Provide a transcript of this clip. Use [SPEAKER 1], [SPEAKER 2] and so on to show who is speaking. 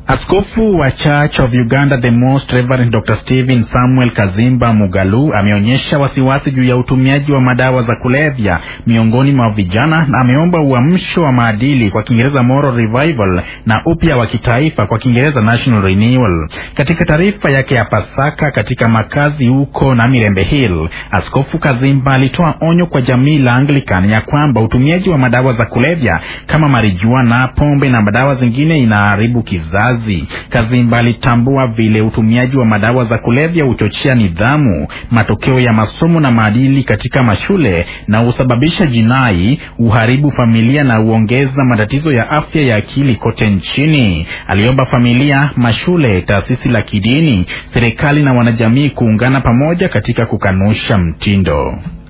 [SPEAKER 1] Askofu wa Church of Uganda the Most Reverend Dr. Stephen Samuel Kazimba Mugalu ameonyesha wasiwasi juu ya utumiaji wa madawa za kulevya miongoni mwa vijana na ameomba uamsho wa maadili kwa Kiingereza moral revival na upya wa kitaifa kwa Kiingereza national renewal. Katika taarifa yake ya Pasaka katika makazi huko na Mirembe Hill, Askofu Kazimba alitoa onyo kwa jamii la Anglican ya kwamba utumiaji wa madawa za kulevya kama marijuana, pombe na madawa zingine inaharibu kizazi. Kazimba alitambua vile utumiaji wa madawa za kulevya huchochea nidhamu, matokeo ya masomo na maadili katika mashule na husababisha jinai, uharibu familia na huongeza matatizo ya afya ya akili kote nchini. Aliomba familia, mashule, taasisi la kidini, serikali na wanajamii kuungana pamoja katika kukanusha mtindo